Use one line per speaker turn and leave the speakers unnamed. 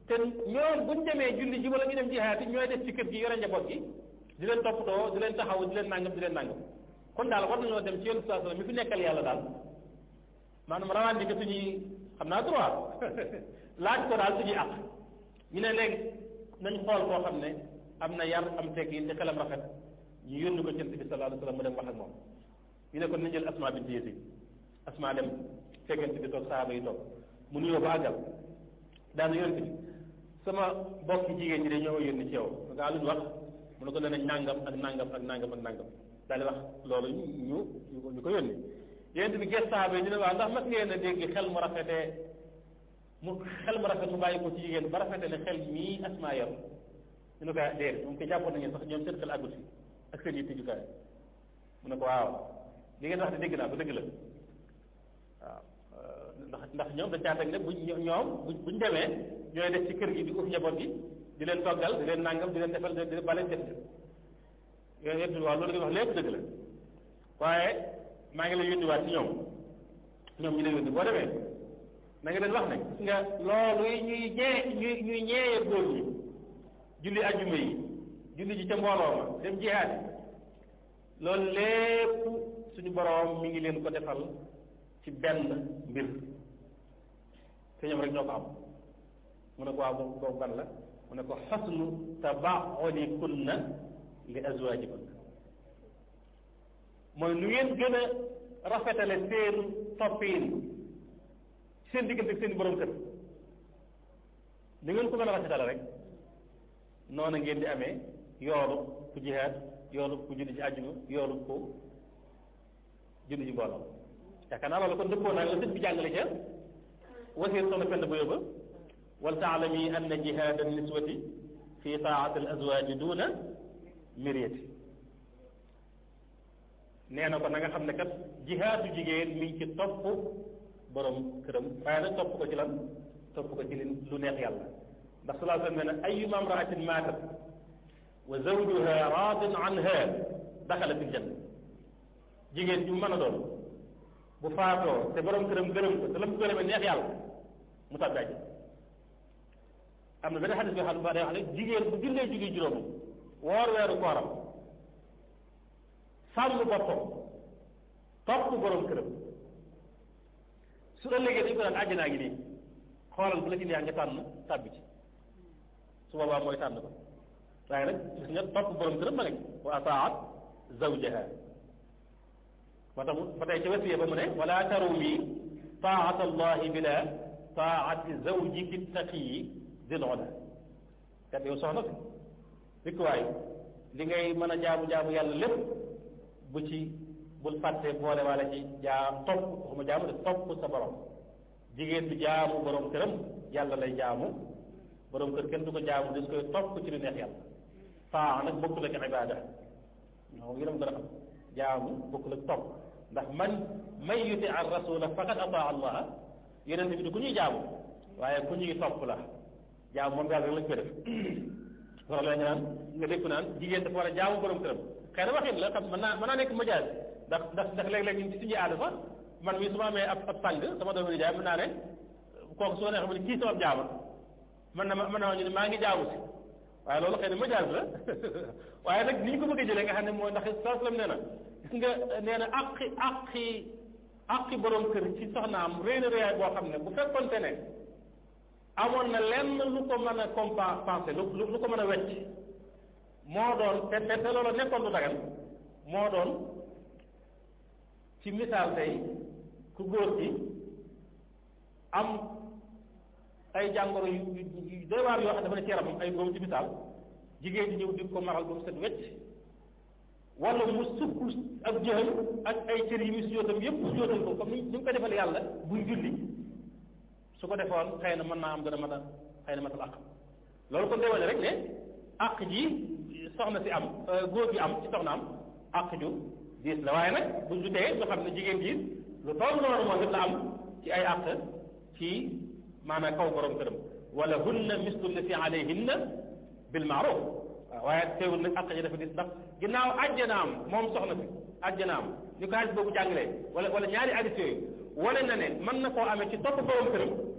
te ñoom buñ demee julli ji wala ñu dem jihaati ñooy def ci kër gi yore njaboot gi di leen toppatoo di leen taxaw di leen nangam di leen nangam kon daal war nañoo dem ci yonent saa sallam mi fi nekkal yàlla daal maanaam rawaan di ko suñuy xam naa droit laaj ko daal suñuy àq ñu ne léegi nañ xool koo xam ne am na yar am teggin te xelam rafet ñu yónni ko ci Yonent bi sallallahu alayhi wa sallam mu dem wax ak moom ñu ne kon nañ jël asma bint Yazid asma dem fekkente bi toog saaba yi toog mu nuyoo ba àggal daal Yonent bi sama bokki jigéen ñi de ñoo yónni ci yow nga luñ wax mu ne ko nee nañ nangam ak nangam ak nangam ak nangam daal di wax loolu ñu ñu ñu ko yónni Yonent bi ges saaba yi ñu ne waaw ndax mas ngeen a dégg xel mu rafetee mu xel mu rafet mu bàyyi ko ci jigéen ba rafete ne xel mii asma yor ñu ne ko déedéet moom ko jàppoon nañu sax ñoom seen xel àggut fi ak seen yitte jukaay mu ne ko waaw li ngeen wax de dégg naa ko dëgg la waaw ndax ndax ñoom dañ caa teg ne buñ ñoom buñ buñ demee ñooy def ci kër gi di uuf njaboot gi di leen toggal di leen nàngam di leen defal di ba leen def yooyu yëpp waaw loolu nga wax lépp dëgg la waaye maa ngi lay yónniwaat ci ñoom ñoom ñu lay yónni boo demee na nga leen wax ne gis nga loolu ñuy ñee ñuy ñuy ñeeyee góor ñi julli ajjuma yi julli ji ca mbooloo ma dem jihaad loolu lépp suñu boroom mi ngi leen ko defal ci benn mbir te ñoom rek ñoo ko am mu ne ko waaw boobu boobu ban la mu ne ko xasnu tabaxoli kunna li azwajikum mooy nu ngeen gën a rafetale seen toppiin seen diggante ak seen borom kër ni ngeen ko mën a rafetale rek noonu ngeen di amee yoolu ku jihaad yoolu ku julli ci àjjuma yoolu ku julli ci mbooloo yaakaar naa loolu kon dëppoo naa la sëñ bi jàngale ca wasiir soxna fend bu yóbba wal taalami anna jihaada niswati fi taati al azwaaji duuna miriyati nee na ko na nga xam ne kat jihaadu jigéen mi ngi ci topp borom këram waaye nag topp ko ci lan topp ko ci lu neex yàlla ndax salaa sallam nee na ayuma amraatin maatat wa zawjuha raadin anha daxala fi janna jigéen ju mën a doon bu faatoo te borom këram gërëm ko te la mu gërëmee neex yàlla mu tàbbi àjjana am na benn xadis boo xam ne day wax ne jigéen bu jullee julli juróom woor weeru kooram sàmm boppam topp borom këram su ëllëgee dañu ko daan àjjanaa ngi nii xoolal bu la ci neex nga tànn tàbbi ci su boobaa mooy tànn ko waaye nag gis nga topp borom këram ma nekk wa ataat zawjaha moo tax ba tey ci wasiya ba mu ne wala tarumi taat allahi bila taati zawjiki taqiyi dil ola kat yow soxna si rikkuwaay li ngay mën a jaamu jaamu yàlla lépp bu ci bul fàtte boole wala ci jaam topp waxuma jaamu de topp sa borom jigéen du jaamu borom këram yàlla lay jaamu borom kër kenn du ko jaamu des koy topp ci lu neex yàlla taa nag bokkul ak ibaada ñoo ngi dem gën a xam jaamu bokkul ak topp ndax man man yuti ar rasula faqad ataa allah yeneen bi du ku ñuy jaamu waaye ku ñuy topp la jaamu moom yàlla rek lañ koy def loolu la ñu naan nga dégg naan jigéen dafa war a jaamu borom këram xëy na waxin la xam mën naa mën naa nekk majaas ndax ndax ndax léeg-léeg ñun ci suñuy aada sax man mii su ma amee ab ab sàng sama doomu nijaay mën naa ne kooku su ma neexee mu ne kii sama jaama mën na ma mën naa ñu ne maa ngi jaamu si waaye loolu xëy na majaas la waaye nag ni ñu ko bëgg a jëlee nga xam ne mooy ndax sallam nee na gis nga nee na àqi àqi àqi borom kër ci soxnaam réy na réyaay boo xam ne bu fekkonte ne amoon na lenn lu ko mën a compenser lu lu ko mën a wecc moo doon te te te loolu nekkoon lu dagan moo doon ci misaal tey ku góor gi am ay jàngoro yu yu doy waar yoo xam dafa ne ci yaramam ay góom ci misaal jigéen di ñëw di ko maral ba mu set wecc wala mu sukk ak jëxal ak ay cër yi mu sujjóotam yépp sujjóotal ko comme ni ñu ko defal yàlla buy julli su ko defoon xëy na mën naa am dana mën a xëy na matal àq loolu kon day wane rek ne àq ji soxna si am góor gi am ci soxna am àq ju diis la waaye nag buñ jutee ñu xam ne jigéen ji lu toll noonu moom it la am ci ay àq ci maanaam kaw borom këram wala hunna mislu lati alayhinna bil maaruf waaw waaye teewul nag àq ji dafa diis ndax ginnaaw àjjanaam moom soxna si àjjanaam ni ko hadis boobu jàngalee wala wala ñaari hadis yooyu wane na ne mën na koo amee ci topp borom këram